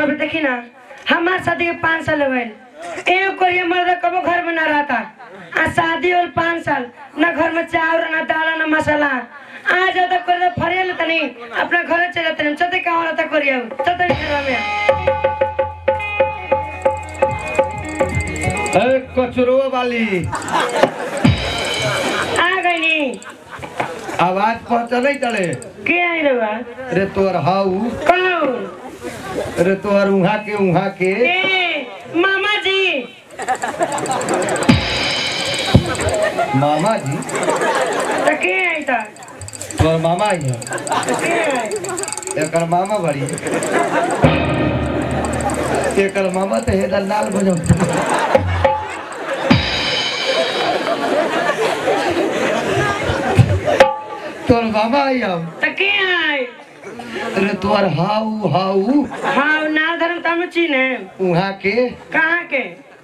तब देखी ना हमार शादी के पाँच साल हो गए एगो कोरिया मर्द कबो घर में ना रहता आ शादी और पाँच साल ना घर में चावल ना दाल ना मसाला आ जाता कोरिया फरिया लेता नहीं अपना घर चले जाते नहीं चलते कहाँ रहता कोरिया चलते घर में अरे कचरो वाली आ गई नी आवाज पहुंचले चले के आई रहुआ रे तोर हाउ कौन रे तोर उहा के उहा के ए मामा जी मामा जी तो के आई था तोर मामा ही है तो के आई एकर मामा बड़ी एकर मामा तो हेदर लाल बजौ तोर मामा आई हम तो के आई रे तोर हाउ हाउ हाँ ना धर्म तम चीने उहा के कहाँ के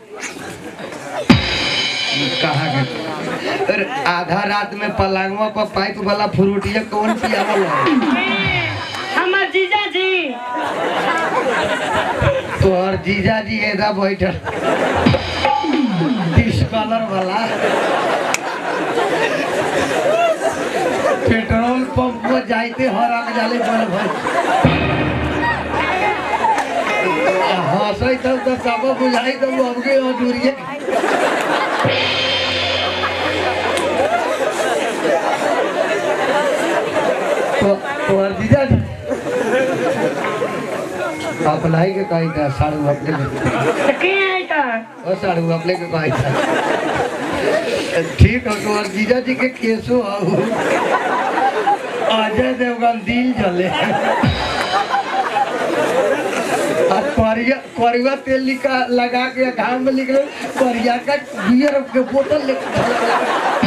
कहा के अरे आधा रात में पलंगवा पर पाइप वाला फ्रूटिया कौन पियावल है ए, हमर जीजा जी तोहर जीजा जी एदा बैठल डिस्कलर वाला पेट्रोल पंप पर जाइते हर आग जाले बल भाई हंसै तब तो सब बुझाई तब अबके अधूरिए तो तोहर जीजा जी अपलाई के कही था साड़ू अपने के तो के आई था ओ साड़ू अपने के कही था ठीक है तो जीजा जी के केसो आऊ अजय देवगन दिल जले और करिया करिया तेल लिखा लगा के घाम में लिख रहे करिया का बियर के बोतल लेके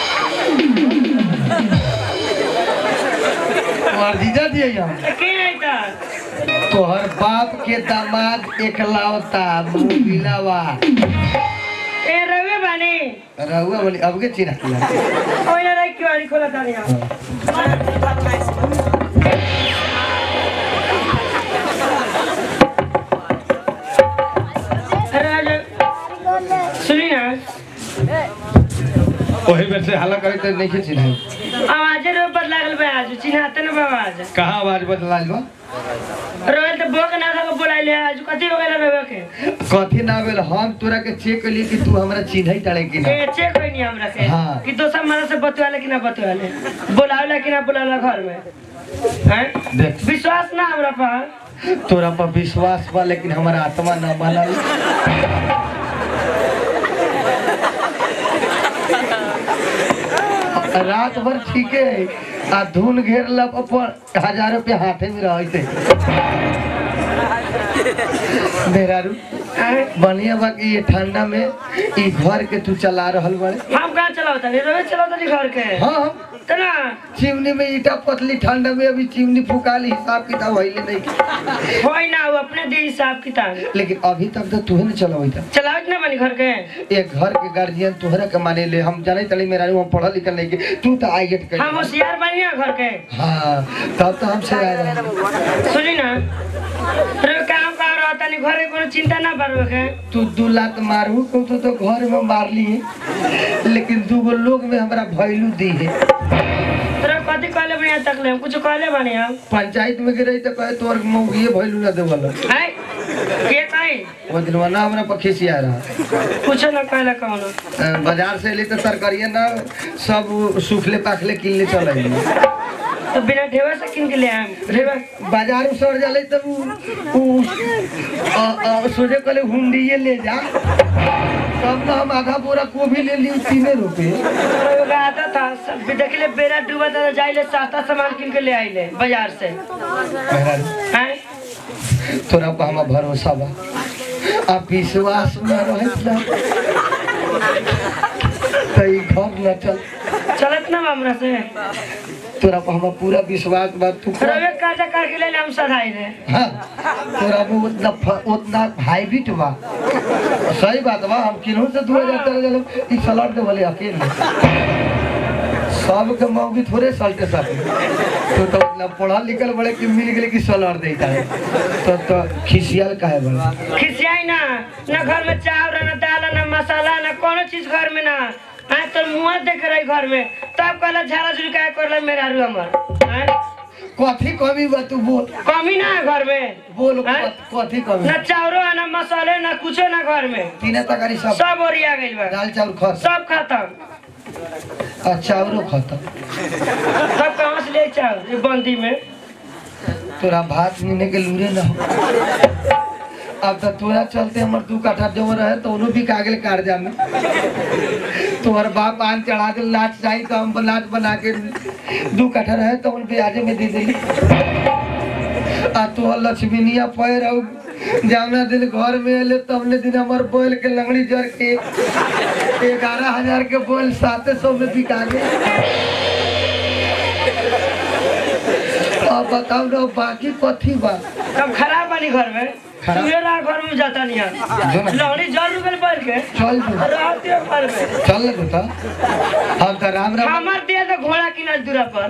और जीजा जी यहाँ तो के आई था तोहर बाप के दामाद एकलौता मुबिलावा ए रवे बानी रहुआ बोली अब के चिन्ह किया ओइ ना रही किवाड़ी खोला था नहीं अरे आज सुनी ना वही में से हल्ला करे तो नहीं चिन्ह आवाजे रो बदला गल बा आज चिन्हाते ना बा आज कहाँ आवाज बदलाल बा रोयल तो बोक ना था बोलाइले आज कथी हो गेल रवे के कथी ना भेल हम तोरा के चेक कली कि तू हमरा चिन्ह तारे कि ना ए चेक होई नहीं हमरा से हाँ। कि दोसर मरा से बतवाले कि ना बतवाले बोलावला कि ना बोलावला घर में हैं देख विश्वास ना हमरा पर तोरा पर विश्वास बा लेकिन हमारा आत्मा ना मानल रात भर ठीके है आ धुन घेर लब पर हजार रुपया हाथे में रहते मेहरारू हैं? बढ़िया बा कि ये ठंडा में ई घर के तू चला रहल बड़े हम कहाँ चलावता नहीं रोवे चलावता नहीं घर के हाँ तो ना चिमनी में ईटा पतली ठंडा में अभी चिमनी फुकाली हिसाब किताब होइले नहीं होई ना वो अपने दे हिसाब किताब लेकिन अभी तक तो तू नहीं चलावता चलावत ना बनी घर के एक घर के गार्जियन तोहरा के माने ले हम जाने तली मेरा हम पढ़ल लिखल नहीं के तू तो आई गेट हम कर होशियार बनी ना घर के हाँ तब तो हमसे आ रहा सुनी ना रे काम कर रहा तनी घर के कोनो चिंता ना बरवे के तू दू लात मारू को तू तो घर में मार ली लेकिन दू गो लोग में हमरा भैलू दी है तेरे कथी कहले बढ़िया तक ले हम कुछ कहले बनी हम पंचायत में गिरे तो कहे तोर मौगिए भैलू ना देवल है के कही वो दिनवा ना हमरा पर खिसिया रहा कुछ ना कहले कौनो अ, बाजार से ले तो तरकारिया ना सब सूखले पाखले किनले चल तो बिना ढेवा से किन के ले आए ढेवा बाजार में सड़ जाले तब उ उ अ, अ, सोचे कहले हुंडिये ले जा तब ना हम आधा बोरा गोभी ले ली तीने रुपए तो का आता था सब देख ले बेरा डूबा था जाइले सस्ता सामान किन के ले आइले बाजार से मेहरारू, हैं तोरा पर हमार भरोसा बा आ विश्वास में रहत ना तो ई घर न चल चलत ना हमरा से तोरा पर हमार पूरा विश्वास बा तू कर रवे काजा कर के ले ले हम सधाई रे हाँ तोरा में उतना फ- उतना हाईब्रिड बा सही बात बा हम किन्हू से दू हजार चले गए ई सलट दे बोले अकेले सबके मौगी थोड़े सल्टे सके तो तो मतलब पढ़ल लिखल बड़े कि मिल गेले कि सलर देता है तो तो खिसियल काहे बड़ा खिसियाई ना ना घर में चावल ना दाल ना मसाला ना कोनो चीज घर में ना हाँ तो मुँह देख रही घर में तब कहला झाड़ा झुड़ी काय करला मेरा रू हमर हाँ? कथी कमी बा तू बोल कमी ना है घर में बोल हाँ? कथी कमी ना चावरो है ना मसाले ना कुछो ना घर में तीने तकारी सब सब ओरिया गइल बा दाल चाउर खत सब खत्म आ चाउरो खत्म सब कहाँ से ले चावल ये बंदी में तोरा भात नीने के लूरे ना हो अब तो तोरा चलते हमर दू कट्ठा जम रहे तो उन्हों भी कागल कार्जा में तोहर बाप आन चढ़ा दे लाच चाहिए तो हम लाच बना के दू कट्ठा रहे तो उन ब्याजे में दे दिली आ तोहर लक्ष्मीनिया पैर और जावना दिन घर में अले तबने दिन हमर बोल के लंगड़ी जर के ग्यारह हजार के बोल साते सौ में बिका गए अब बताओ ना बाकी कथी बा सब खराब बनी घर में खराब? सुबह घर में जाता नहीं जो ना। है लौड़ी जल रुपये पड़ के चल जो रहते हो घर में चल ना बेटा हम तो राम राम हमार दिया तो घोड़ा किना दूरा पर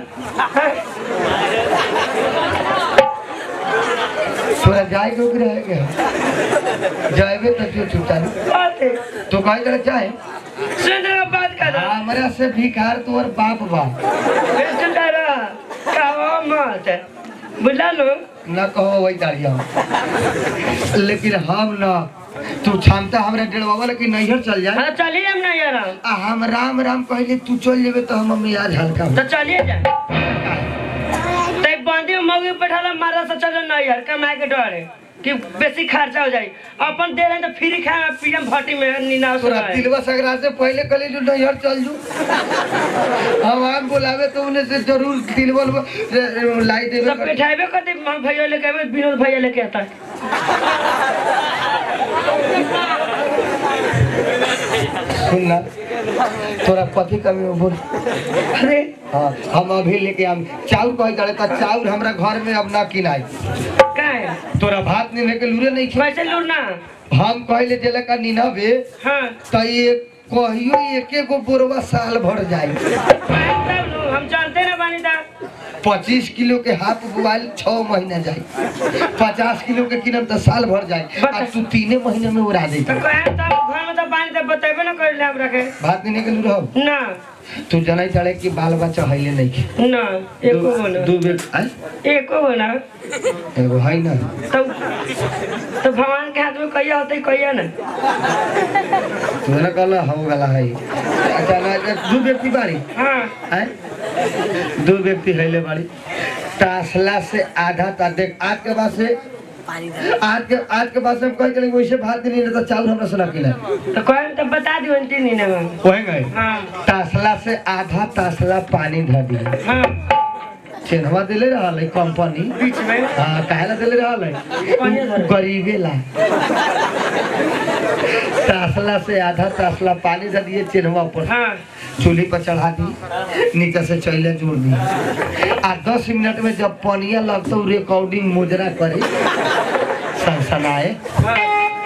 तोरा जाए के ओकरे है के जाएबे तो जो छुटा बाते तो कहे करे चाहे सुन रे बात कर हमरा से भिखार तोर बाप बा सुन रे कहो मत बुझला लो न कहो वही दाड़िया लेकिन हम न तू क्षमता हमरा डेढ़वा लेकिन नैहर चल जाए हाँ चलिए हम नहीं यार आ हम राम राम कहले तू चल जेबे तो हम मियाज हल्का हो तो चलिए जा तै बंदी में मौगी बैठाला मारा से चलो नहीं यार कमाए के डरे कि बेसी खर्चा हो जाई अपन दे रहे तो फ्री खाए पीएम भट्टी में नीना तोरा तिलवा सगरा से पहले कले जो नैहर चल जू हम आम बुलावे तो उन्हें से जरूर तिलवल लाई देवे सब बैठाबे कर दे हम भैया लेके आवे विनोद भैया लेके आता है सुन ना तोरा कथी कमी हो बोल अरे हाँ हम अभी लेके आम चाउर कहे करे तो चाउर हमरा घर में अब ना किनाई का है तोरा भात नहीं लेके लूरे नहीं कैसे लूटना खे हम कहले जेला का निनबे हाँ तो ये कहियो एके गो बोरवा साल भर जाई तब लो, हम जानते ना बानी था पच्चीस किलो के हाथ बुआल छह महीना जाई पचास किलो के किनम तो साल भर जाई आ तू तीने महीने में उड़ा दे तो कहे तब घर में तो पानी तो बतेबे ना कर ले हम रखे भात नहीं निकल रहो ना तू जनाई चढ़े कि बाल बच्चा हईले नहीं खे ना एको बोला दू बेर आय एको बोला एगो है ना तो तो भगवान के हाथ में कहिया होते कहिया ना तू ना कहला हो गला है अच्छा ना दू व्यक्ति बाड़ी हाँ आय दू व्यक्ति हईले बाड़ी तासला से आधा ता देख आज के बाद से आज के आज के बाद से हम कह चले वैसे भात नहीं तो चावल हमरा सुना खिला तो कहे तो बता दियो अंतिम नहीं ना हम वही गए हाँ तासला से आधा तासला पानी धर दिए हाँ चिन्हवा दिले रहल है कंपनी बीच में हाँ काहेला दिले रहल कहिया है धरे? गरीबे ला तासला से आधा तासला पानी धर दिए चिन्हवा पर हाँ चूल्ही पर चढ़ा दी नीचे से चैले जोड़ दी आ दस मिनट में जब पनिया लगता रिकॉर्डिंग मुजरा करे सनसनाए हाँ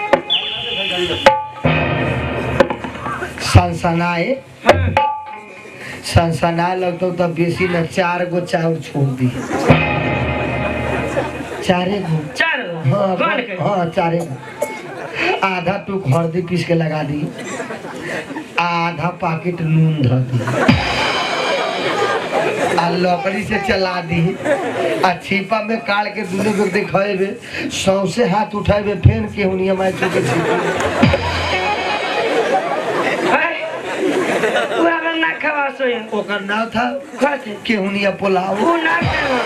सनसनाए हाँ सनसनाए लगता तब बेसी न चार गो चाउर छोड़ दी चारे गो चार हाँ कौन के हाँ चारे गो आधा टूक हल्दी पीस के लगा दी आधा पैकेट नून धर दी आ लकड़ी से चला दी आ छिपा में काट के दुनू को देखेबे सौसे हाथ उठेबे फेन के हुनिया मार के छिपा हाय वो अगर ना खवा सोए ओकर नाम था खाते केहुनिया पुलाव वो ना खावा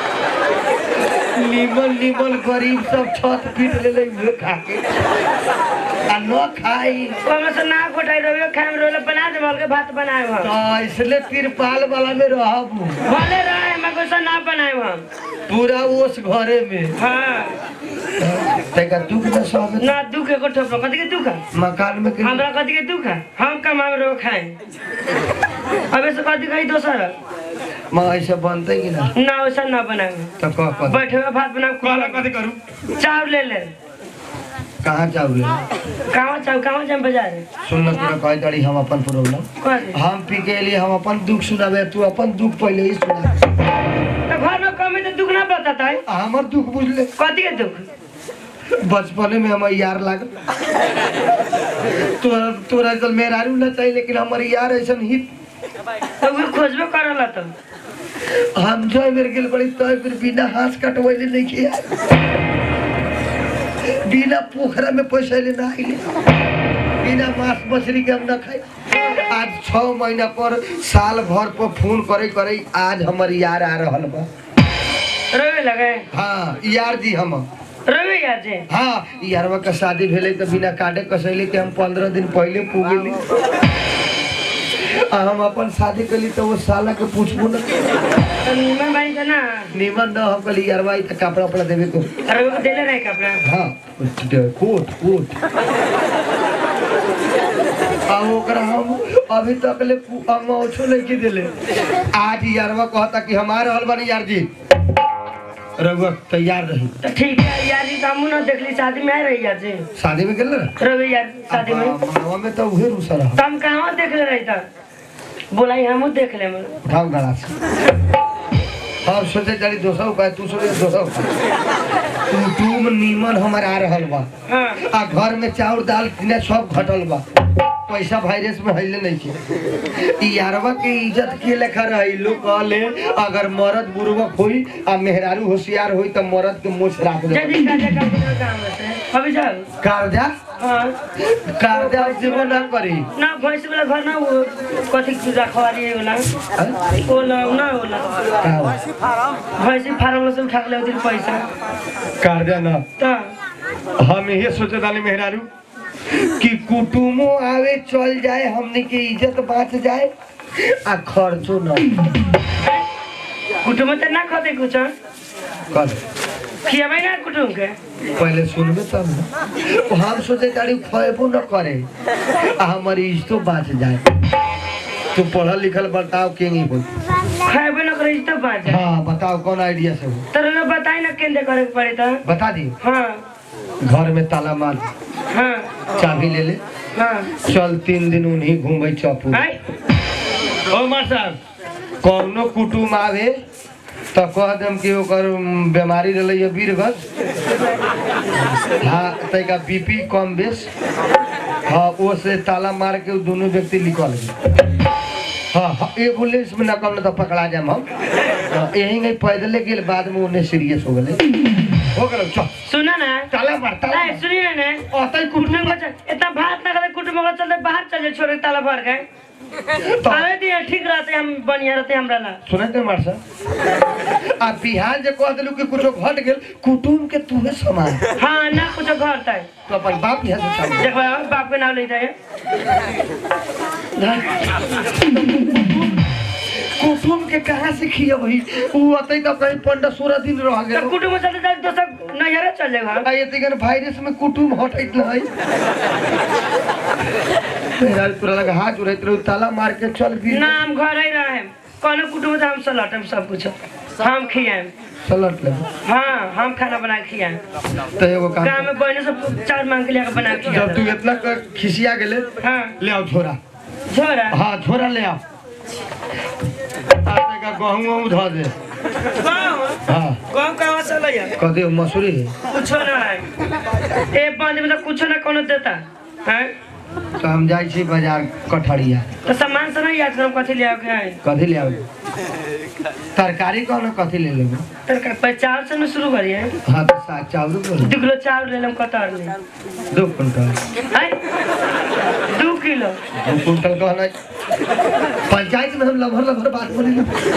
निमन निमन गरीब सब छत पीट ले ले उहे खा के आ न खाई ओमे से ना घोटाई रोवे खाए रोले बना दे बोल के भात बनाए हम तो इसलिए तिरपाल वाला में रहब भले रहे मैं कुछ ना बनाए हम पूरा ओस घरे में हाँ तेका दुख न सब ना दुख को ठोप कथी के दुख है मकान में के हमरा कथी के दुख है हम कमाए रो खाए अबे से कथी कही दोसर मां ऐसे बनते कि ना ना वैसा ना बनाए तो कह कह बैठे हुए भात बनाए कहला कथी करू चावल ले ले कहाँ चावल कहाँ चाव कहाँ जाए बाजार सुन न तोरा कह दड़ी हम अपन प्रॉब्लम कथी हम पी के लिए हम अपन दुख सुनाबे तू अपन दुख पहले ही सुना तो घर में कम बताता है हमर दुख बुझले कथी के दुख बचपने में हमर यार लागल तोरा तोरा चल मेहरारू ना चाहिए लेकिन हमर यार ऐसन ही तो वो खोजबे करला तो हम जो बेर गेल बड़ी तो फिर बिना हाथ कटवैले नहीं किया बिना पोखरा में पैसा ले ना आइले बिना मांस मछली के हम ना खाई आज छह महीना पर साल भर पर फोन करे करे आज हमर यार आ रहल बा रोवे लगे हाँ यार जी हम रोवे यार जे हाँ यारवा का शादी भेले तो बिना काटे कसैले के हम पंद्रह दिन पहले पुगेली आ हम अपन शादी कली तो वो साला के पूछबो न तो नीमन बानी था ना निमन न हम कली यारवा ई त कपड़ा उपड़ा देवे को रोवे को देले रहे कपड़ा हाँ कोट कोट आ ओकरा हम अभी तक ले हम ओछो नहीं की दिले आज यारवा कहता कि हमार रहल बानी यार जी रघुआ तैयार रही तो ठीक है यार जी तो हमू ना देखली शादी में आए रही यार जी शादी में गेल ना रोवे यार शादी में मामा में तो उहे रूसा रहा तो हम कहाँ देख ले रही था बोलाई हमू देख ले मैं उठाओ गला से हम सोचे चली दो सौ का तू सोचे दो सौ तू तुम नीमन हमार आ रहल बा हाँ आ घर में चाउर दाल किने सब घटल बा पैसा वायरस में हइले नहीं के ई यारवा के इज्जत के लेखा रही लोग कहले अगर मर्द बुर्बक होई आ मेहरारू होशियार होई त मर्द के मुछ राख दे जल्दी कर जा कर जा काम से अभी जाओ कर्जा हाँ कर्जा जीवन ना करी ना भैंस वाला घर ना वो कथी की रखवारी है वाला हैं? वो ना ना वो ना का हो? भैंसी फार्म से उठा के ले पैसा कर्जा ना तो हम ये सोचे दानी मेहरारू कि कुटुमो आवे चल जाए हमने के इज्जत बाँच जाए आ खर्चो न कुटुम तो ना खाते कुछ कर खियाबे ना कुटुम के पहले सुनबे तब न हम सोचे तारी खएबो न करे आ हमारी इज्जतो बाँच जाए तू पढ़ल लिखल बताओ के नहीं हो खाएबे ना करे तो बाँच जाए हाँ बताओ कौन आइडिया से हो तर ना बताई ना केंद्र करे के पड़े तो बता दी हाँ घर में ताला मार हाँ चाबी ले ले हाँ चल तीन दिन उन्हीं घूमे चौपू आई ओ मार साहब कौनो कुटुम आवे तो कह देम कि ओकर उम, बीमारी रहलै है बीरगज हाँ तैका बीपी कम बेस हाँ वो से ताला मार के उ दोनों व्यक्ति निकल गए हाँ हाँ एगो लेस में नकम न तो पकड़ा जाम हम हाँ, यही नहीं पैदले गेल बाद में उन्हें सीरियस हो गए हो गए चल सुना ना ताला मार ताला ए, मार। सुनिए ना ने अतै कुटुम कुटुम को चल- इतना भात ना करे कुटुम को चलते बाहर चल जाए छोड़ के ताला भर के तो- आवे दिए ठीक रहते हम बढ़िया रहते हमरा ला सुने थे मार साहब आ बिहान जे कह दिलू कि कुछो घट गेल कुटुम के तुहे समान हाँ ना कुछ घर तय तो अपन बाप यहाँ से सामान देखो यार, बाप के नाम ले जाए कुटुम के कहाँ से खिया वही उ अतै तो कहीं पंद्रह सोलह दिन रह तो गेल कुटुम चलते चलते दोस्त नजर चल जाएगा आ ये तिगन वायरस में कुटुम हटैत न है मेरा पूरा लगा हाथ उड़ैत रहो ताला मार के चल भी ना हम घर ही रहे कौनो कुटुम तो हम सलट हम सब कुछ हम खियाए सलट ले हाँ हम खाना बना के खियाए तो एगो काम गाँव कर। में बहने सब चार मांग के लेकर बना के जब तू खिया इतना क- खिसिया गेले हाँ ले आओ छोरा झोरा हाँ छोरा ले आओ आटे का गहूँ वहूँ धो दे गाँव हाँ गाँव कहाँ से लैया कदे मसूरी है कुछो ना है ए पाँच में तो कुछो ना कोनो देता है तो हम जाइ छी बाजार कठरिया तो सामान से नहीं याद करो कथी ले आओगे है कथी ले आबे तरकारी कौन कथी ले लेबे तर पर चावल से न शुरू करिए हाँ तो साग चावल बोलो दू किलो चावल ले लेम कतर ले दो कुंटल है दू किलो दो कुंटल कहना पंचायत में हम लभर लभर बात बोले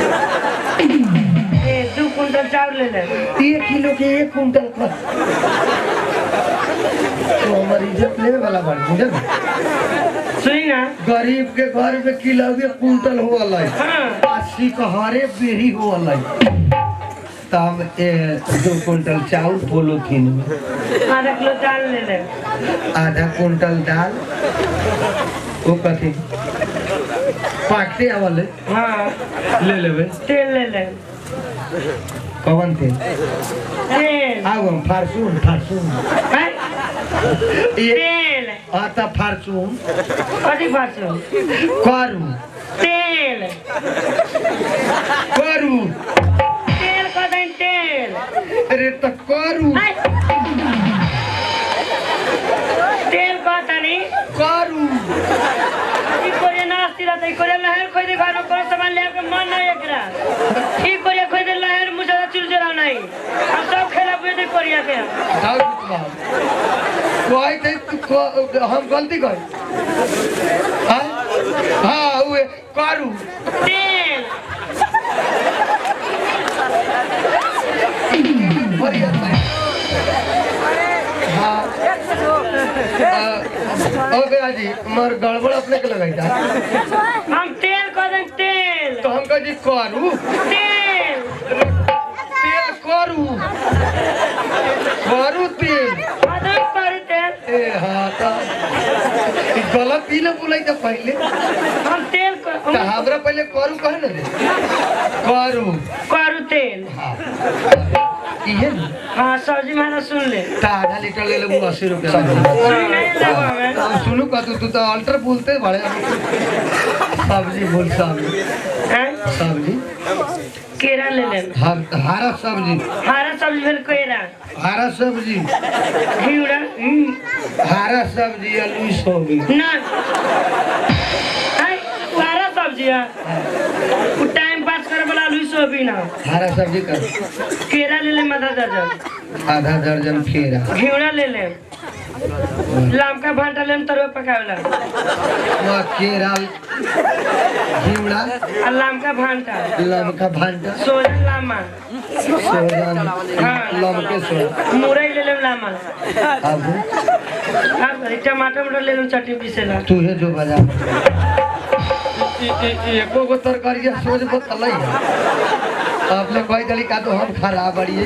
ए दू कुंटल चावल ले ले एक किलो के एक कुंटल कर तो हमारी इज्जत लेवे वाला बात बुझल सुनी ना गरीब के घर में किलो के कुंटल हो अलग हाँ अस्सी कहरे बेरी हो अलग तो हम ए, दो कुंटल चावल पोलोथीन में आधा किलो चावल ले ले आधा कुंटल दाल वो कथी पाकते आवल है, हाँ ले लेवे तेल ले ले कवन थे तेल आउ हम फारसून फारसून है ये तेल आता फारसून कथी फारसू करू तेल करू तेल कदैन तेल तो करू हाय। तेल कहतानी करू ई कोरिया ना अस्थिर रहता ई कोरिया लहर खोई दे घर में कोनो सामान ले के मन नहीं एकरा ई कोरिया खोई दे लहर मुझे चुल जरा नहीं हम सब खेला बुझे दे कोरिया के जाओ कुमार कोई थे तू को- हम गलती कर हाँ हाँ उहे करू तेल बढ़िया से। हाँ ओके जी मर गड़बड़ अपने के लगाई था हम तेल कह दें तेल तो हम कह जी करू तेल तेल करू करू तेल अदम पर तेल ए हाँ तो ई गलत ही ना बोलाई था पहले हम तेल क- तो हम हमरा पहले करू कहे ना रे करू करू तेल हाँ इहे ना हाँ सब्जी माना सुन ले तो आधा लीटर ले लेबू अस्सी रुपया सुन नहीं लेबो हमें अब सुनू का तू तू तो अल्टर बोलते बड़े सब्जी बोल सब्जी हैं? सब्जी केरा ले ले हर हरा सब्जी हरा सब्जी भेल केरा हरा सब्जी घिउरा हम्म, हरा सब्जी आलू सोयाबीन ना हैं? वो हरा सब्जी है वो टाइम पास करे वाला आलू सोयाबीन है हरा सब्जी कर केरा ले ले मदद दर्जन आधा दर्जन फेरा घिउरा ले ले लमका भांटा ले तरुआ पकावेला वहाँ केरा घिवड़ा आ लमका भांटा लमका भांटा सोजन लामा सोजन लमके सोजन मुरई ले ले लामा अब हाँ भाई, टमाटर मटर ले लो चटनी पीसेला तू है जो बाजार एको गो तरकारी सोच बतल आपने कोई दली का तो हम खराब बड़िए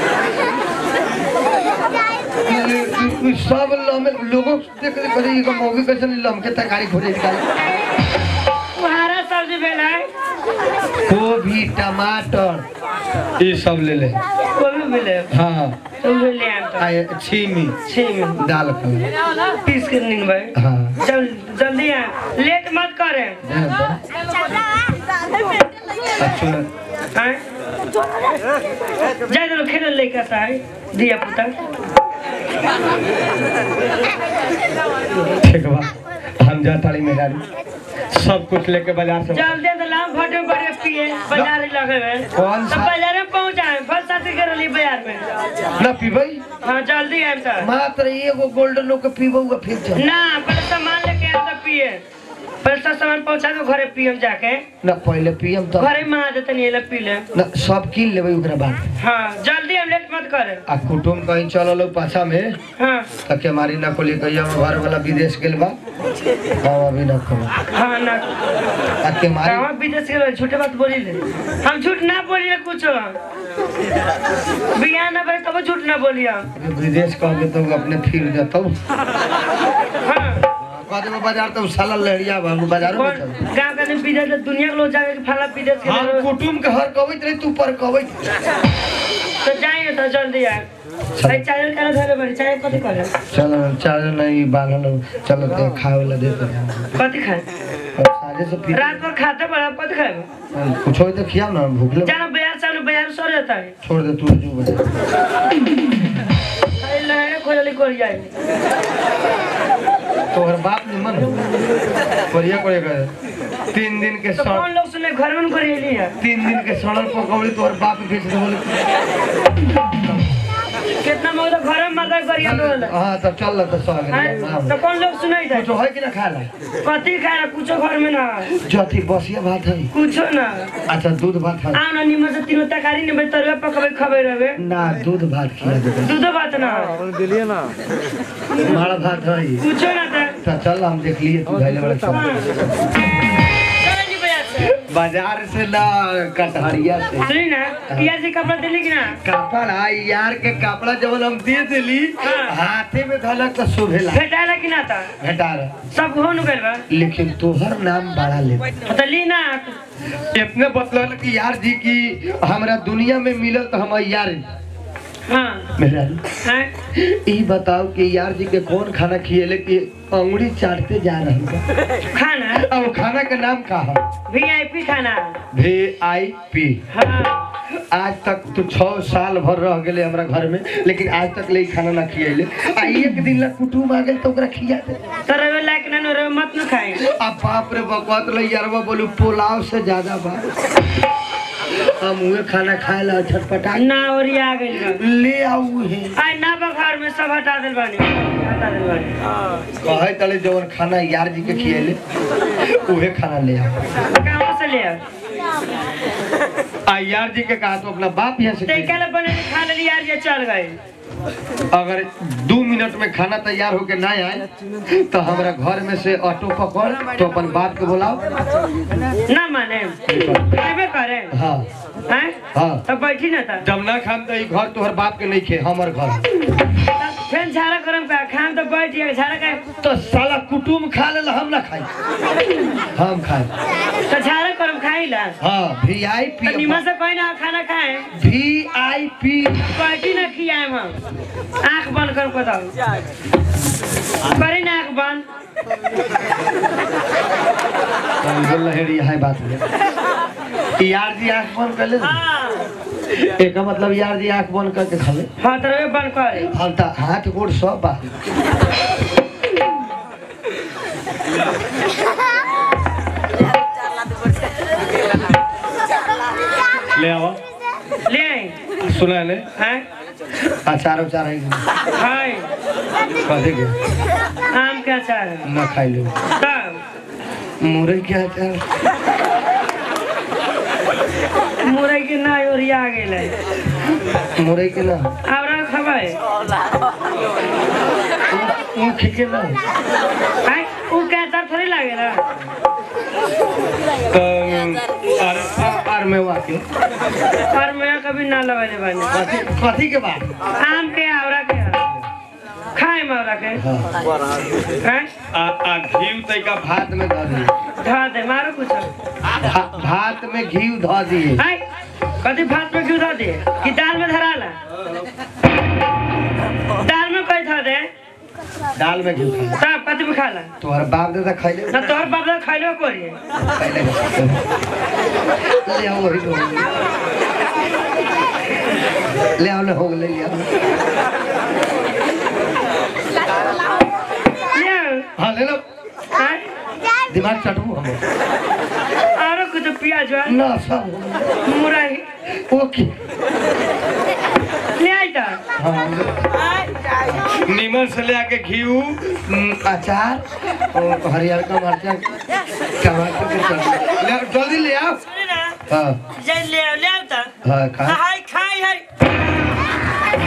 सब लमे लोगों देख देख करे ये मौगी कैसे लमके तरकारी खोजे निकाले वो हरा सब्जी भेल है गोभी टमाटर ये सब ले ले वो भी मिले हाँ तो भी ले आम तो आए छीमी छः में दाल का पीस के नहीं भाई हाँ जल जल्दी आ लेट मत करे अच्छा हैं जाए तो खेल लेकर सा है दिया पुता ठीक बा हम जा ताली मेहरारू सब कुछ लेके बाजार से जल्दी तो लाम फटे बड़े पिए बाजार ही लगे हुए कौन सब सा? बाजार में पहुंचाए फल साथी के रली बाजार में ना पीबई हाँ जल्दी आए सर मात्र एगो गोल्डन लोग के पीबऊगा फिर चल ना पहले सामान लेके आए तब पिए पहले सब सामान पहुंचा दो घरे पियम जाके ना पहले पियम तो घरे में आ देते नहीं ले पी ले ना सब कीन लेबै ओकरा बाद हाँ जल्दी हम लेट मत करे आ कुटुम कहीं चलल हो पाछा में हाँ त के मारी ना कोली कहिया में घर वाला विदेश गेल बा हम अभी ना कहब हाँ ना आ के मारी कहाँ विदेश के झूठे बात बोली ले हम झूठ ना बोलिए कुछ बिया ना भाई कब झूठ ना बोलिए हम विदेश कहबे तो अपने फिर जतौ हाँ कह देबो बाजार तो साला लहरिया बा बाजारो में कौन चल गाँव का आदमी विदेश दुनिया के लोग जाके फला विदेश के हम लोग कुटुम के हर कहबैत रही तू पर कहबैत तो जाइए तो जल्दी आए भाई चाय का धरे बड़ी चाय कथी करे चल चार नहीं बांधल चल ते खाए वाला दे दे कथी खाए और साझे से फिर रात भर खाते बड़ा कथी खाए कुछ हो तो खिया ना भूख लग जाना बाजार से बाजार सो जाता है छोड़ दे तू जो बजा अरे लहरे खोजली कर जाए तोहर बाप निमन करिया करे करे तीन दिन के तो सड़ कौन लोग सुने घर में करेली है तीन दिन के सड़ल पकौड़ी तोहर बाप बेच दे बोले कितना मोह तो घर में मदद करिए बोल हाँ तब चल तो सौ गए तो कौन लोग सुने थे कुछ है कि ना खाला कथी खाए कुछो घर में ना जथी बसिया भात है कुछो ना अच्छा दूध भात है आउ ना निमन से तीनों तरकारी निमन तरुआ पकबे खबे रहे ना दूध भात खिला दे दूधो बात ना माड़ा भात है कुछो ना था तो चल हम देख लिए तू धैले बड़ा चल चलो जी भैया से बाजार से ना कटहरिया से सुनी ना पिया जी कपड़ा दिली कि ना कपड़ा यार के कपड़ा जब हम दे दिली हाँ। हाथे में धलक तो शोभेला भेटाला कि ना था घटा रहा सब हो नु गइल बा लेकिन तोहर नाम बड़ा ले तो ली ना इतने बतलल कि यार जी की हमरा दुनिया में मिलल तो हम यार हाँ मेरा हैं ई बताओ कि यार जी के कौन खाना खिएले कि अंगुड़ी चाटते जा रही बा खाना अब खाना का नाम का है वीआईपी खाना वी आई पी हाँ आज तक तू छह साल भर रह गेले हमरा घर में लेकिन आज तक ले खाना ना खियले आ एक दिन ला कुटुम आ गेल तो ओकरा खिया दे तो रवे लायक ना रवे मत न खाए आ बाप रे बकवात ले यारवा बोलू पुलाव से ज्यादा बा हम उहे खाना खाए ला छटपटा ना ओरी आ गइल बा। ले आऊ है आई ना बखार में सब हटा दिल बानी हटा दिल बानी कहे तले जवन खाना यार जी के खियले उहे खाना ले आओ कहाँ से ले आ आ यार जी के कहा तो अपना बाप यहाँ से ते खिया। कल बने खा ले यार ये चल गए अगर दो मिनट में खाना तैयार होके ना आए तो हमारा घर में से ऑटो पकड़ तो अपन बाप के बुलाओ ना माने खाबे करे हाँ हैं हाँ तो बैठी ना था जब ना खाम तो ई घर तोहर बाप के नहीं खे हमर घर फिर झाड़ा करम का खाम तो बैठ गया झाड़ा का तो साला कुटुम खा ले हम ना खाई हम खाए तो झाड़ा करम खाई ला हाँ वी आई तो पी निमन से कोई ना खाना खाए वी आई पी बैठी ना खियाए हम आंख बंद कर बताओ करी ना आंख बंद लहरी है बात में यार जी आंख बंद कर ले हाँ एक मतलब यार जी आंख बंद करके खा ले हाँ तो रवे बंद करे हम तो हाथ गोड़ सब बा ले आओ ले आई सुना ले हैं अचार उचार है हाय कथी के आम के अचार है ना खाई लो तब मुरई के अचार मुरई के ना ओरिया गेल है मुरई के ना आवरा खबै ऊख के ना हैं उ के अचार थोड़ी लागेला तो और और में वाके और मैं कभी ना लगाले बानी कथी कथी के बात आम के आवरा के खाए में आवरा के हाँ हैं आ आ घी तैका भात में धऽ दिए धा दे मारो कुछ भा- भात में घी धऽ दिए हैं कथी भात में क्यों धा दे कि दाल में धराला दाल में कोई धा दे दाल में घी खा तब कथी में खाला तोहर बाप दादा खैले ना तोहर बाप दादा खैलो कोरी खैले ले आओ वही तो ले आओ ले हो गए ले आओ ले आओ। हाँ ले लो हैं दिमाग चटू हम आरो कुछ प्याज है ना सब हो गए। मुरई ओके ले आई ता हाँ नीमन से ले आके घी अचार और हरियर का मरचा टमाटर के चटनी ले आओ, जल्दी ले आओ सुने ना हाँ जे ले आओ ले आओ ता हाँ खा हाय खाई हाय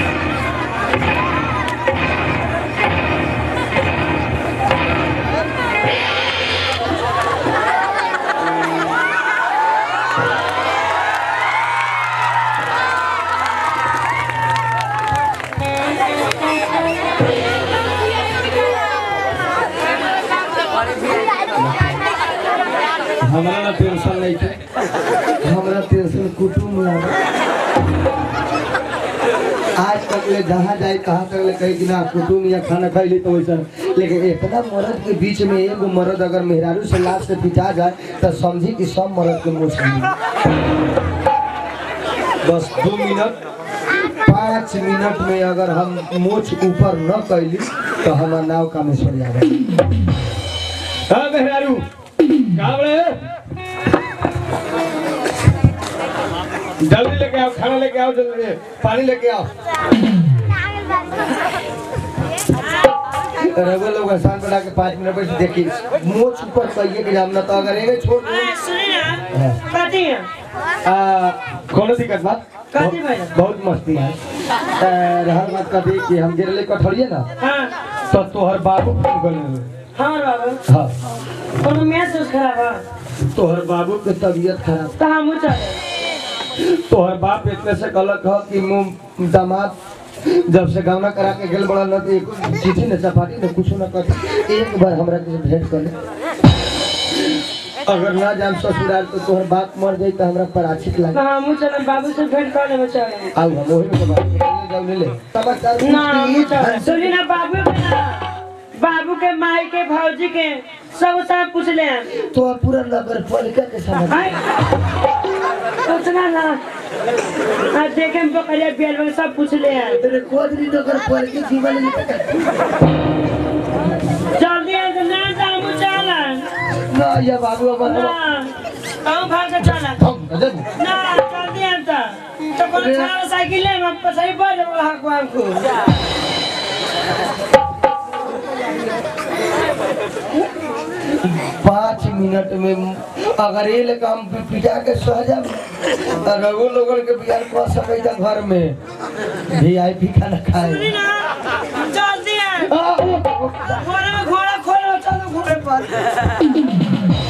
हमरा ना टेंशन नहीं थे हमरा टेंशन कुटुम लागे आज तक ले जहाँ जाए कहाँ तक ले कही कि ना कुटुम या खाना खाई ली तो वैसा लेकिन इतना मर्द के बीच में एगो मर्द अगर मेहरारू से लाश से पिटा जाए तो समझी कि सब मर्द के मुँह से बस दो मिनट पाँच मिनट में अगर हम मोछ ऊपर न कैली तो हमार नाव कामेश्वर जाए हाँ मेहरारू कहाँ बड़े जल्दी लेके आओ खाना लेके आओ जल्दी पानी लेके आओ रघुवर लोग आसान बना के पाँच मिनट बैठ देखी मोच ऊपर कहिए कि जाम ना तो अगर एगे छोड़ दो हाय सुने ना कथी है आ, कोनो दिक्कत बात कथी भइल? बहुत मस्ती है आ, रहल बात कथी कि हम गिरले कठौड़िए ना हाँ तो तोहर बाबू फोन करले हाँ बाबू हाँ कोनो मैच उस खराब है तोहर बाबू के तबीयत खराब तो हम चले तोहर बाप इतने से गलत ह कि मुंह दामाद जब से गावना करा के गेल बड़ा न तो एक चिट्ठी न चपाटी न कुछ न कर एक बार हमरा के भेंट कर ले अगर ना जाम ससुराल तो तोहर बाप मर जाई तो हमरा पराचित तो लागे हम चले बाबू से भेंट कर लेबे चले आउ हम ओही में बात ले जाओ ले ले समाचार ना हम पूछ चले के सुनी ना बाबू के ना बाबू के माई के भौजी के सब सब पूछ ले तो पूरा नगर पालिका के समझ हाय सोचना ना आ देखे में बकरिया बेल में सब पूछ ले आए तेरे कोदरी तो कर पर के जीवन में जल्दी आ तो ना जामू चला ना या बाबू ना बाबू कहूँ भाग के चला हम नजर ना जल्दी आ तो तो कोनो छाव साइकिल ले हम सही पर जब हक हमको पाँच मिनट में अगर ये लेकर हम पिटा के सह जाब तो रघु लोगन के बिहार कर सके जा घर में भी आई पी खाना खाए ना जल्दी आ आ, ओ, ओ, घोड़े में घोड़ा खोलो चलो घोड़े पर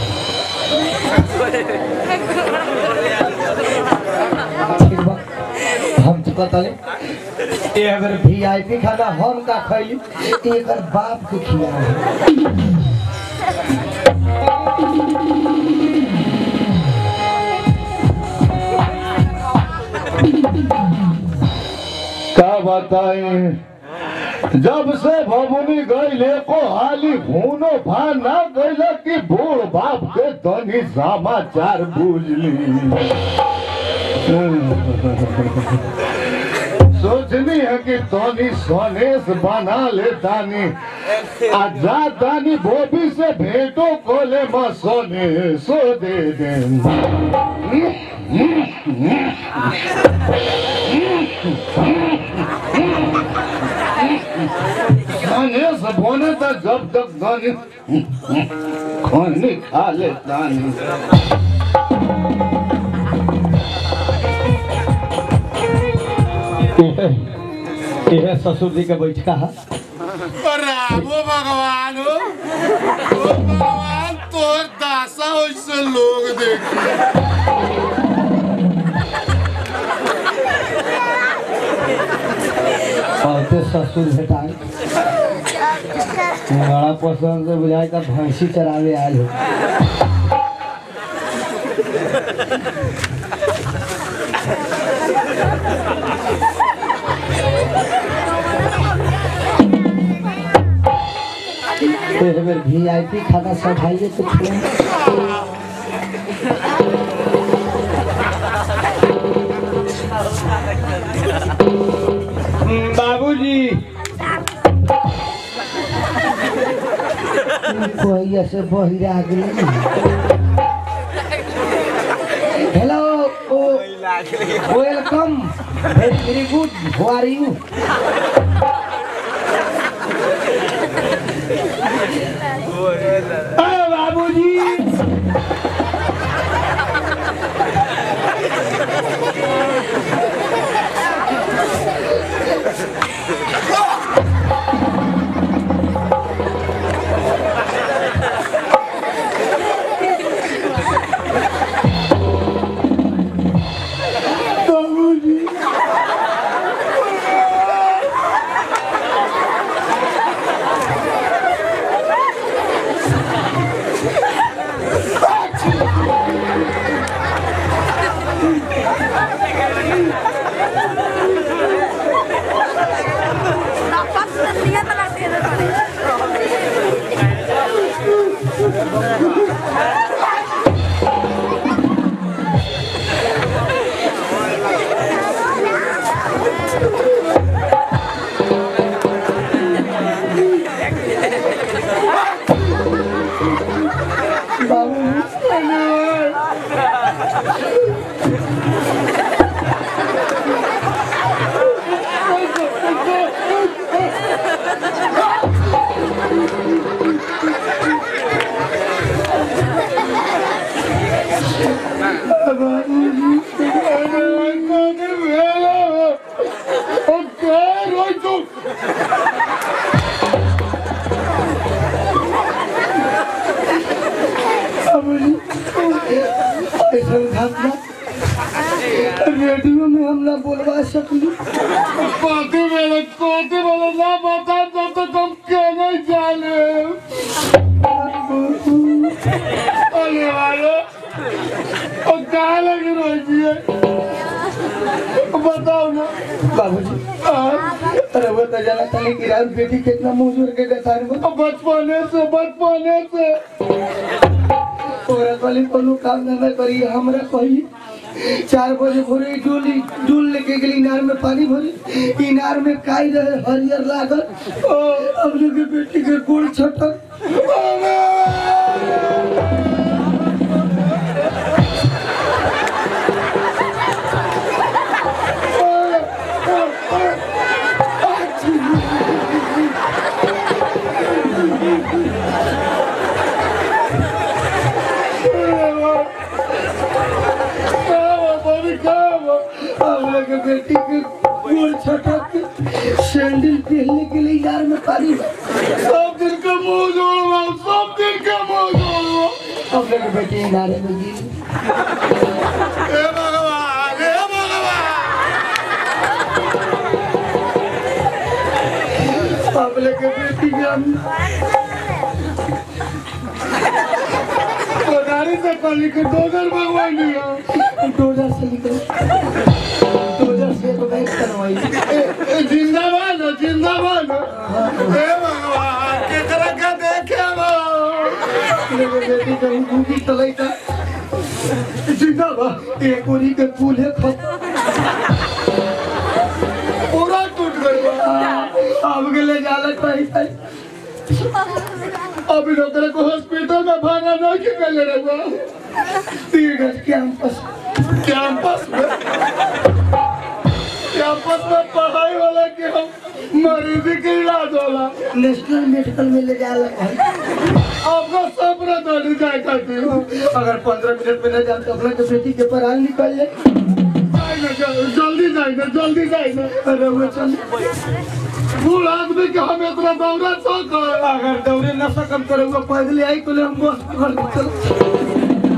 ठीक बा। हम तो कहता ये अगर भी आई पी खाना हम का खैली एक बाप के खिया का बताएं जब से भमुनी गईले को हाली भूनो भा ना गईले कि बूढ़ बाप के तनी समाचार बुझली सोचनी है कि तनी सनेस बना ले तानी आ जा तानी बोबी से भेंटो कोले म सोने सो दे दे खाने से बोने तक जब तक दानी खाने खा ले दानी यह ससुर जी के बैठका है रामो भगवान हो ओ भगवान तोर दासा ओइसे लोग देखी औरते ससुर भेटाए बड़ा पसंद से बुझाए का भैंसी चरावे आयल हो एक बेर वी आई पी खाना सब खाइए तो खिलाएं। बाबूजी कोई से बहिरा गेल hello welcome very very good how are you बाबूजी ऐसा घटना रेडियो में हम ना बोलवा सकली कोती मेरे कोती मेरे ना बता तो तो तुम कहने जाने अरे वालो और कहाँ लगी रोजी है बताओ ना बाबूजी अरे वो तो जाना था कि रात बेटी कितना मुंह के गतार में अब बचपने से बचपने से औरत वाली कोनो काम धंधा करी हमरा कही चार बजे भोरे डोली डोल लेके गेली इनार में पानी भरे इनार में काई रहे हरियर लागल अब लोग बेटी के गोड़ छटक अब लोग बेटी के गोड़ छटक के सैंडल पहनने के लिए इनार में पानी भरे सब दिन के मुंह जोड़वा सब दिन के मुंह जोड़वा अब लोग बेटी इनारे में गिरी हे भगवान हे भगवान अब लोग बेटी के हम कोदारी से कली के दोगर भगवान दिया डोजर से निकल डोजर से एक बैग करवाई ए, ए, जिंदाबाद हो, जिंदाबाद हो। हे भगवान केकरा के देखे बा लोग बेटी के गुंगी चलाई था जिंदाबाद एक ओरी के पुल है खत्म पूरा टूट गई बा। अब के ले जाला कहीं कहीं अभी डॉक्टर को हॉस्पिटल में भागा नहीं के गले रहुआ पीड़ित कैंपस कैंपस में कैंपस में पढ़ाई वाला के हम मरीजी के इलाज होला नेशनल मेडिकल में ले जाला कहीं आपका सपना दौड़ी जाए खाती हूँ अगर पंद्रह मिनट में न जाए तो अपना के बेटी के पराल निकल जाए जल्दी जाएगा जल्दी जाएगा अरे वो चल बूढ़ आदमी के हम इतना दौड़ा सक अगर दौड़े न सकम तो रहुआ पैदल आई तो ले हम बस पकड़ के चल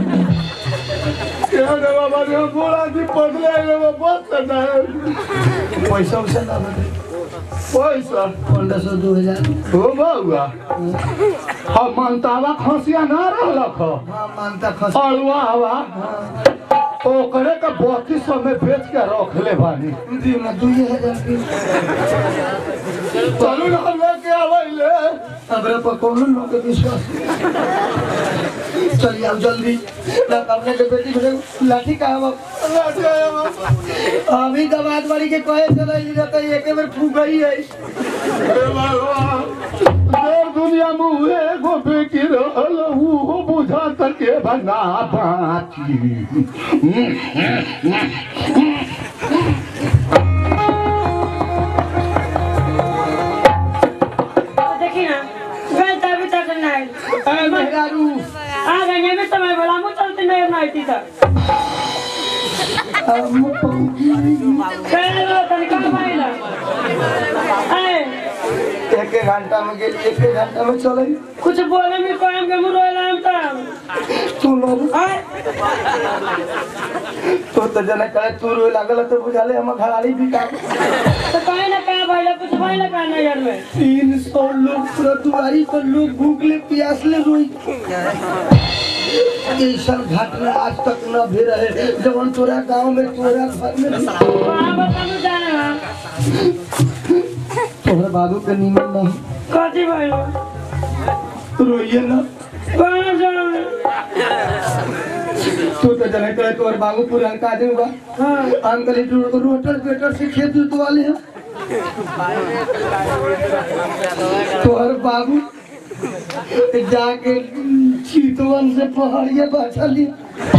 बाबा ने बूढ़ आदमी पगले आए वो बस करना है पैसा वैसा ना बदले पैसा पंद्रह सौ दो हजार हो बउआ हम मनतावा खसिया ना रहलक ह हाँ मानता खस अड़ुआ हवा ओकरे का बत्तीस सौ में बेच के रख ले बानी दी ना दो हजार की चलू ना हम लेके आवैले हमरा पर कोनो लोग के विश्वास नहीं। चलिए अब जल्दी ना अपने के बेटी भेजे लाठी का हम अभी दबाद बाड़ी के कहे चला ई रहता एक बार फूक गई है हे भगवान देर दुनिया में उहे एगो बेटी रहल उहो बुझा सके बना बाची देखी ना गए तभी तक नहीं ए मेहरारू आ गए में समय बोला मुझ चलते नहीं नहीं थी तक अब मुँह पहुंची पहले वो तनिका माइला ए एक एक घंटा में गेली एक एक घंटा में चले कुछ बोले में कोयम के मुंह रोइला हम तब तू लोग आए तो तो जना कहे तू रोए लागल तो बुझाले हम घराड़ी भी का तो कहीं ना कहीं भाई कुछ भाई ना कहना यार में तीन सौ लोग पूरा दुआरी पर लोग भूखले प्यासले रोई ऐसा घटना आज तक न भी रहे जवन तोरा गांव में तोरा घर में भी। वहाँ बता मुझे जाना तोहरा बाबू के नीमन नहीं कथी भाई रोइए ना कहाँ जाना तू तो जने करे तोहर बाबू पूरा का आदमी बा हाँ अंकल इटू रोटर पेटर से खेत जोतवाले हैं तोहर बाबू जाके चीतवन से पहाड़िया बाछा लिया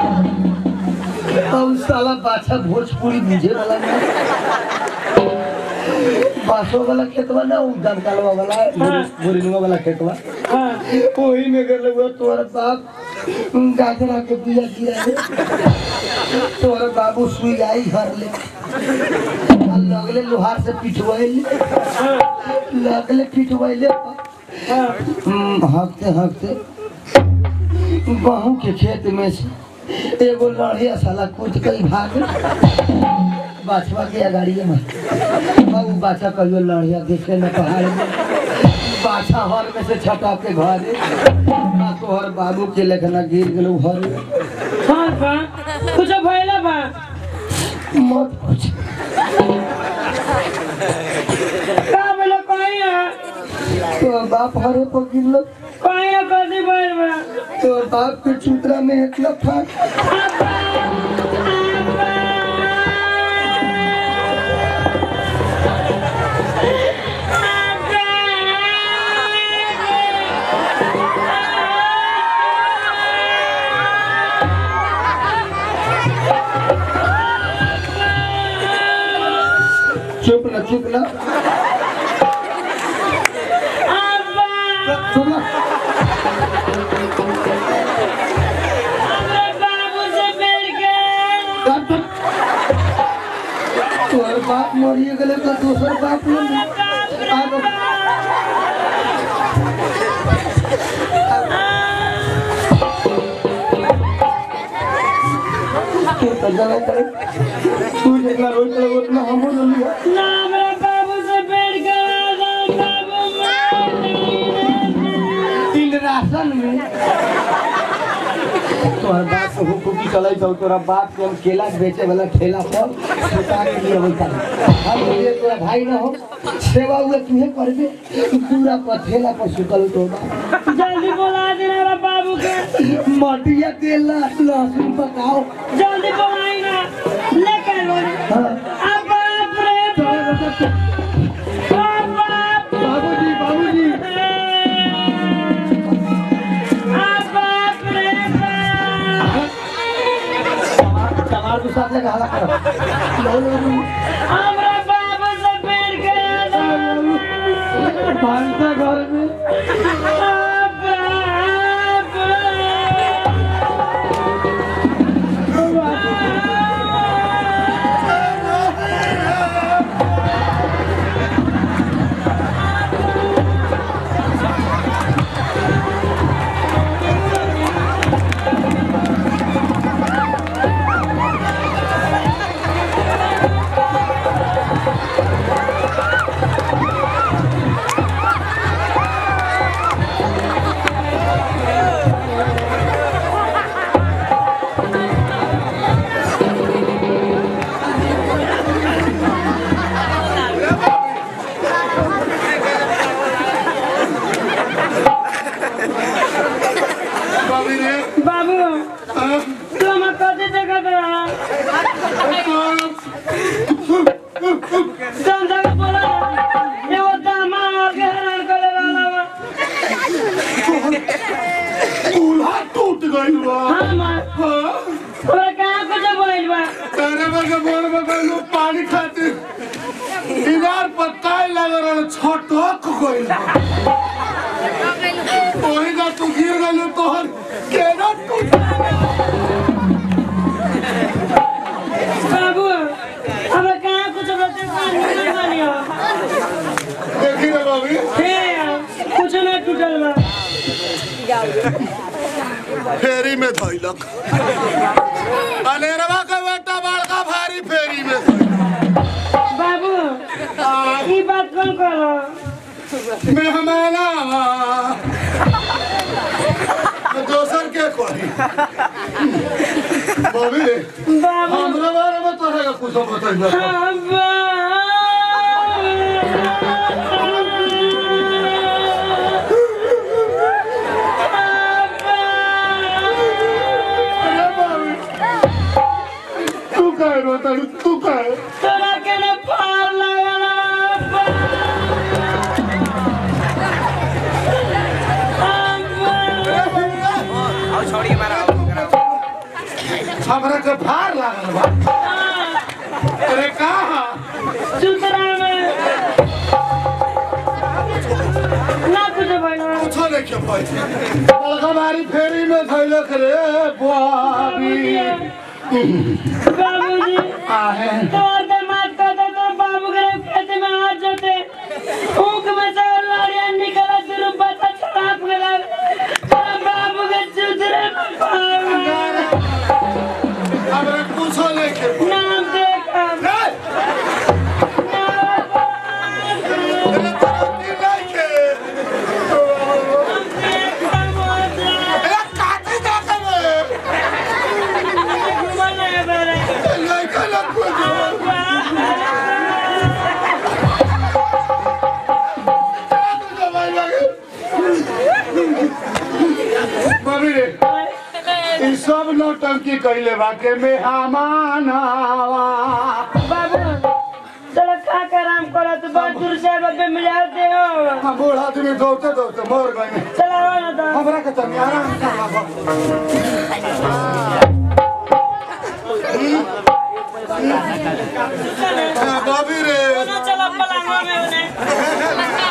अब साला बाछा भोजपुरी बुझे वाला नहीं बासो वाला खेतवा ना उ दमकालवा वाला बोरिंगवा वाला खेतवा हाँ वही में कर लगवा तोहर बाप गाजरा के बिया गिरा ले तोहर बाबू सुई आई घर ले आ लगले लोहार से पिटवाइले लगले पिटवाइले हाँ हम्म, हाँकते हाँकते गहूँ के खेत में से एगो लड़िया साला कूद के भाग बाछवा के अगाड़िए में अब उ बाछा कहियो लड़िया देखे न पहाड़ में बाछा हर में से छटा के घरे आ तोहर बाबू के लेखना गिर गेलो घर में हाँ बा कुछ भइला बा मत पूछ का बोलो कहीं है तो बाप हरे पर गिरलो कहीं है कथी भइल बा तो बाप के चूतरा में एक लफा आपा चुप ना अब्बा चुप ना हमरा बाबू से मिल गए काट दो। तोहर बाप मरिए गेले तो दोसर बाप ले आगो तू तो जाना करे तू जितना रोज करे उतना हम रोज लिया ना हमरा बाबू से मिल गए बाबू मार इन राशन में तोहर बाप के हुकुकी चलै छौ तोरा बाप के हम केला बेचे वाला ठेला पर छुटा के लिए होता हम ये तोरा भाई न हो सेवा हुए तुहे करबे पूरा पर ठेला पर सुतल तो बा जल्दी बुला दे हमरा बाबू के मटिया तेल लहसुन पकाओ जल्दी बुलाई ना लेके लो हाँ। अब बाप रे बाप बाप बाबूजी बाबूजी अब बाप रे बाप टमाटर के साथ लगा हला करो लो लो लो हमरा बाबू से मिल गए भांसा घर में अब बाबी रे बाबू तू हम कथी देखत रहा तुम जगह बोला एगो दामा के हैरान करे वाला बा चूल्हा टूट गइल बा हम हाँ? तोरा कहाँ कुछ बोल बा तेरे बगे बोर बगे लो पानी खातिर इनार पत्ता लग रहल छटक गइल बा ओही जा तू गिर गइल तोहर केना टूट बाबू हम कहाँ कुछ बते पानी नहीं मानियो देखी रे बाबी हे कुछ नहीं टूटल बा फेरी में धइलक अनेरवा के बेटा बड़का भारी फेरी में धइलक। बाबू ई बात कौन कहलो मेहमान आवा तो दोसर के कही बाबी बाबू हमरा बारे में तोहरा के कुछ बताइल अरे बाबी तू काहे रोता तू काहे तोरा के ने पार लगल हमरा के भार लागल बा अरे कहा सुतरा में ना कुछ बनो कुछो नहीं के पाई बड़का भारी फेरी में धइलक रे बाबी बाबूजी आहे तोर के मात कर दे तो बाबू के खेत में आ जाते ऊक में से लड़िया निकला शुरू बता छलाप गला तोरा बाबू के सुतरे में पार हमरा कुछो नहीं के पाई नाम देखा अरे तरक्की नहीं के अरे काटी जा के नहीं के लग कुछ बाबी रे ई सब नौटंकी कैले बा के मेहमान आवा बाबू चलो खा कर आराम करो तो बहुत दूर से बब्बे मिल जाते हो हम बूढ़ आदमी दौड़ते दौड़ते मर गए चलो आओ ना तो हमरा के तनी आराम कर बॉबी रे चलो पलांगवा में उन्हें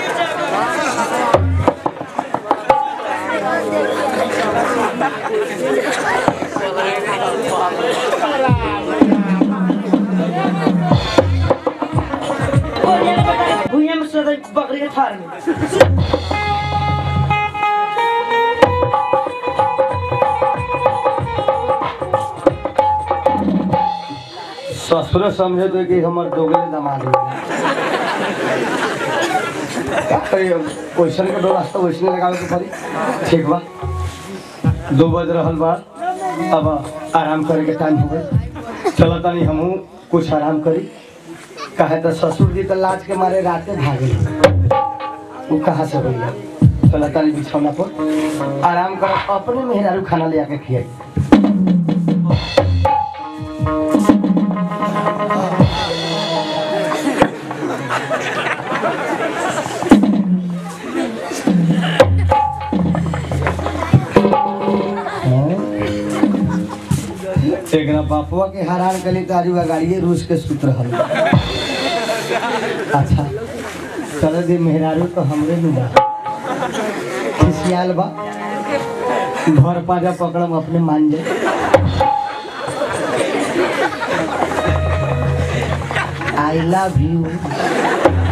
भूया में सोचा बकरी के थार में ससुर समझे तो कि हमर दोगले दामाद हो क्वेश्चन के दो रास्ता वैसने लगावे के पड़ी ठीक बा दो बज रहल बा अब आराम करे के टाइम हो गए चलो तनी हमहू कुछ आराम करी कहे तो ससुर जी तो लाज के मारे राते भागे वो कहाँ से भैया चलो तनी बिछौना पर आराम कर अपने मेहरारू खाना ले आके खियाई एकरा बापुआ के हैरान कली तो आजू गाड़िए रूस के सूत्र रहल अच्छा चल दे मेहरारू तो हमरे नु बा खिसियाल बा घर पाजा पकड़म अपने मान जाए आई लव यू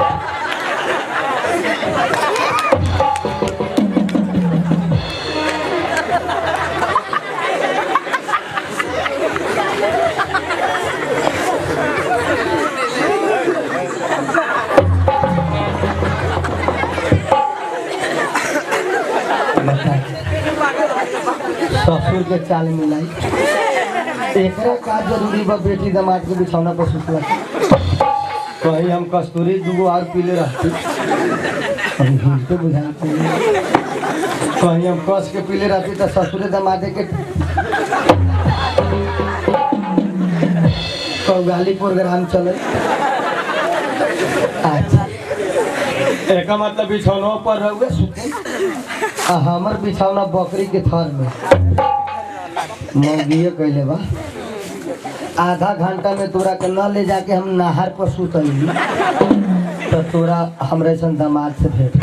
ससुर के चाल मिलाई एकरा का जरूरी बा बेटी दामाद के बिछौना पर सुतला कहीं हम कस्तूरी दूगो और पीले रहती अभी हिल तो बुझाते नहीं। कहीं हम कस के पीले रहती तो ससुरे दमादे के कौगाली प्रोग्राम चले अच्छा एक मतलब बिछौना पर रहुए सुते आ हमर बिछौना बकरी के थर में मौगिए कैले बा आधा घंटा में तोरा के न ले जाके हम नहर पर सुतली तो तोरा हमरे सन दामाद से भेंट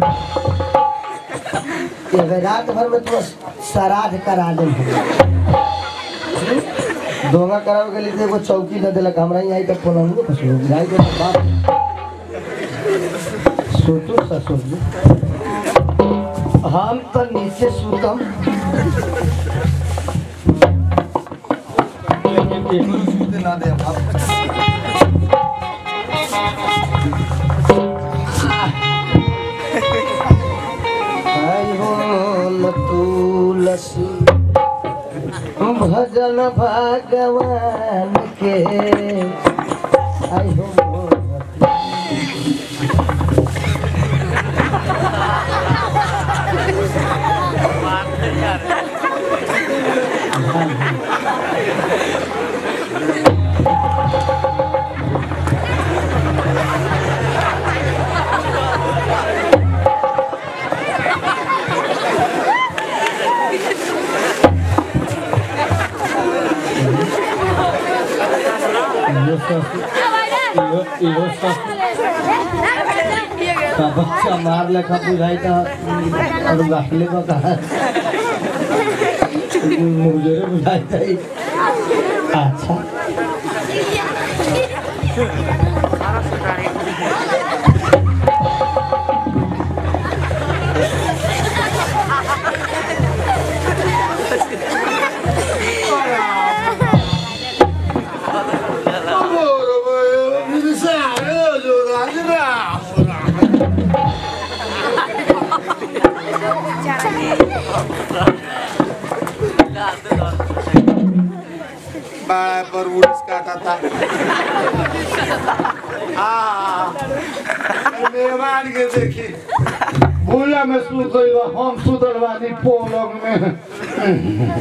एगो रात भर में तोरा श्राद्ध करा दे दोंगा करावे के लिए एगो चौकी न देलक हमरा यहाँ आई तो पलंगो पर सो जाई के बाप सोचो ससुर जी हम तो नीचे सुतम लेकिन एकरो सुते ना दे बाप आई हो न तुलसी भजन भगवान के आई हो इहो सब इहो इहो सब का बच्चा मार लेखा बुझाई था और गाखले को कहा मुझे बुझाई था अच्छा बाड़ा पर उड़ीस काटा था हाँ मेहमान के देखी भूला में सुत गइल बा, हम सुतल बानी पलंग में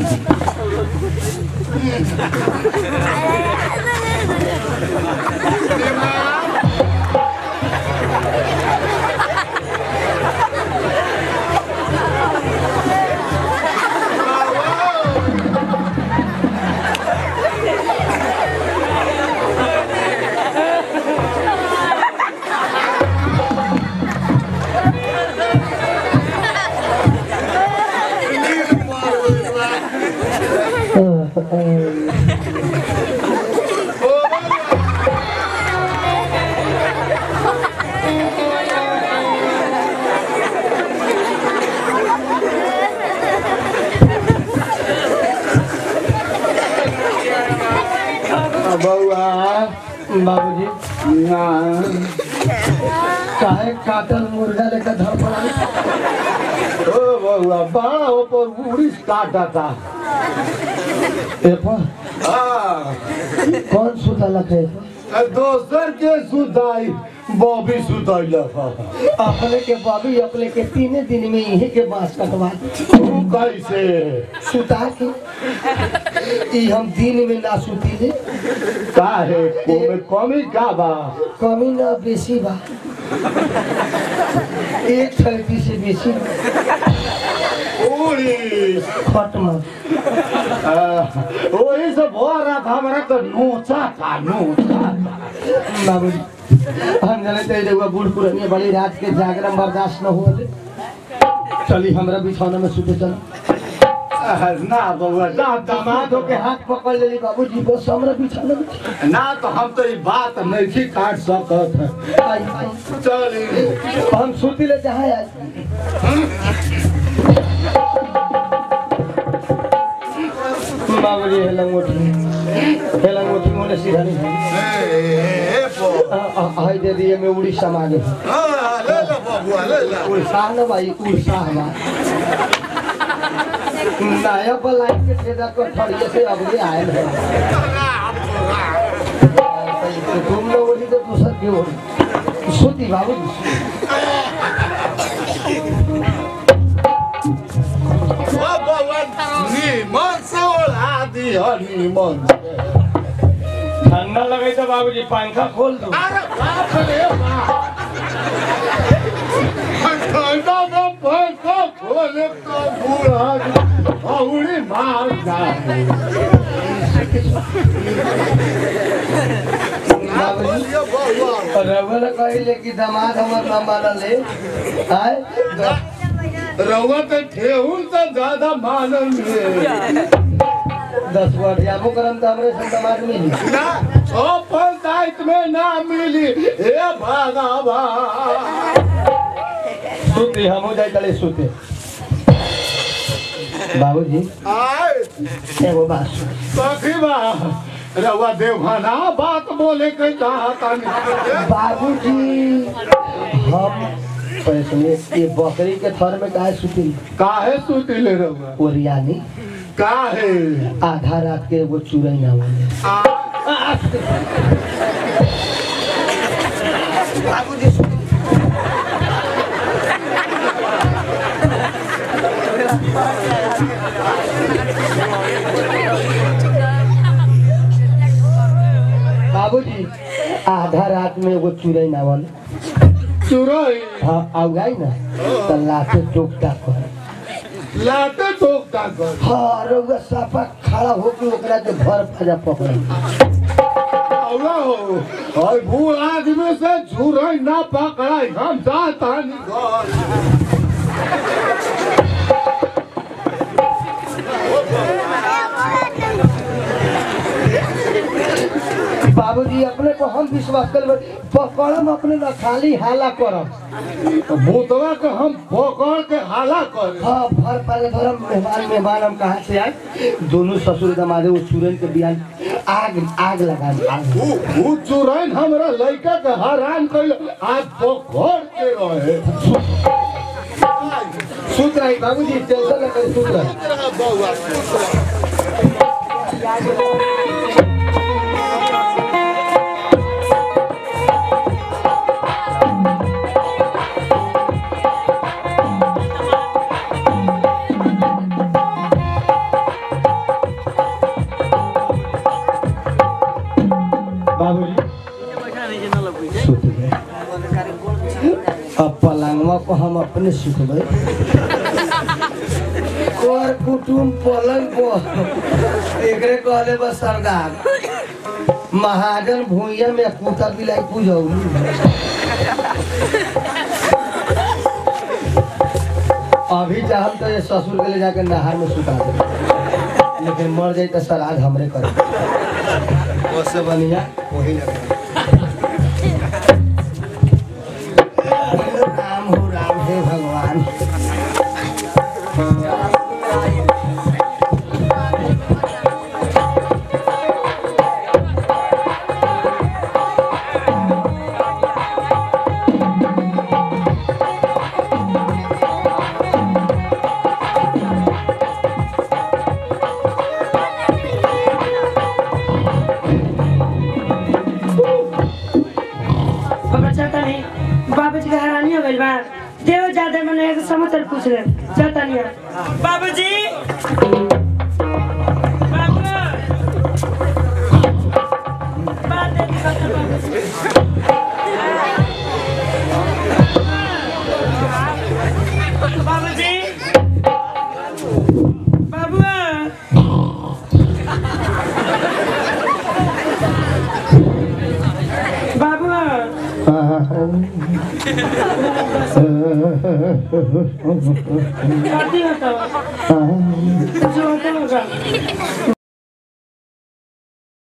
बउआ बाबूजी काहे काटल मुर्गा लेकर धर पड़ा ओ बउआ बड़ा ऊपर उड़ीस काटा था ए पर हाँ, कौन सुता लखे दोसर के सुताई बॉबी सुतैल अपने के बाबू अपने के तीने दिन में यही के बांस कटवा तू कैसे सुता के ई हम दिन में ना सुतीले काहे कोमे कमी का बा कमी ना बेसी बा एक थैती से बेसी उड़ीस खत्म वही से भर रात हमारा तो नोचा था नोचा था बाबूजी हम जाने चाहिए देखो बूढ़ पुरानी बड़ी रात के जागरण बर्दाश्त न हुआ चली हमरा बिछौना में सुते चल ना बउआ ना दामाद के हाथ पकड़ लेली बाबूजी बस हमरा बिछौना में ना तो हम तो ये बात नहीं काट सकत है आई आई चली हम सुती ले जहाँ आज बाबूजी हेलंग उठी हेलंग उठी मोने सीधा नहीं है हाय दे दिए मैं उड़ीसा मांगे ले लो बबुआ ले लो उड़ीसा न भाई उड़ीसा हमारा नया बलाई के ठेदा को ठड़िए से अब भी आए हैं तुम लोग बोली तो दूसर क्यों बोली सुती बाबू नीमन से ओढ़ा दी हो नीमन से ठंडा लगे तो बाबूजी पंखा खोल दो अरे बाप रे बाप ठंडा में पंखा खोले तो बूढ़ा औड़ी मार जाए बाबूजी बउआ रघुवर कहले कि दामाद हमर ना मानले आय रउआ तो ठेहुन तो ज्यादा मानल है दस बार जाबो करम तो हमरे से दामाद मिली ना ओ पंचायत में ना मिली हे भगवान सुते हम जाए चले सुते बाबूजी आए एगो बात सुन सखी बा रउआ देवहाना बात बोले के चाहता नहीं बाबूजी हम पैसे में ये बकरी के थर में काहे सुती काहे सुतिले रउआ ओरियानी काहे आधा रात के एगो चुरई ना बोले आ बाबूजी बाबूजी आधा रात में एगो चुरई ना बोले चुरई हाँ आउगाई ना तो लाते टोकता कर लाते टोकता कर हाँ रउआ साफा खड़ा होके ओकरा के भर फजा पकड़ औरा हो और बूढ़ आदमी से चुरई ना पकड़ाई हम जाता नहीं घर बाबूजी अपने को हम विश्वास कर पकड़म अपने न खाली हाला करम भूतवा के हम पकड़ के हाला कर हाँ भर पाले धरम मेहमान मेहमान हम कहाँ से आए दोनों ससुर दमादे वो चूरन के बियान आग आग लगा दी आग उ उ चुरैन हमरा लड़का के हैरान कैल आज पकड़ के रहे सुत रही बाबूजी टेंशन न करे सुत रही बउआ बाबूजी सुत गए अब पलंगवा को हम अपने सुतबे कर कुटुम पलंग पर एकरे कहले बस सरदार महाजन भूइया में कुत्ता बिलाई पूजौली अभी चाहम तो ये ससुर के ले जाकर नहर में सुता दे लेकिन मर जाई तो श्राद्ध हमरे करे उससे बढ़िया वही लगे राम हो राम हे भगवान बाबा चाहता नहीं बाबूजी के हैरानी हो गइल बा देव ज्यादा मने एक समाचार पूछ ले चाहता नहीं बाबूजी बाबू बात दे दी बाबू बाबूजी बाबू बाबू शादी होता जो होता होगा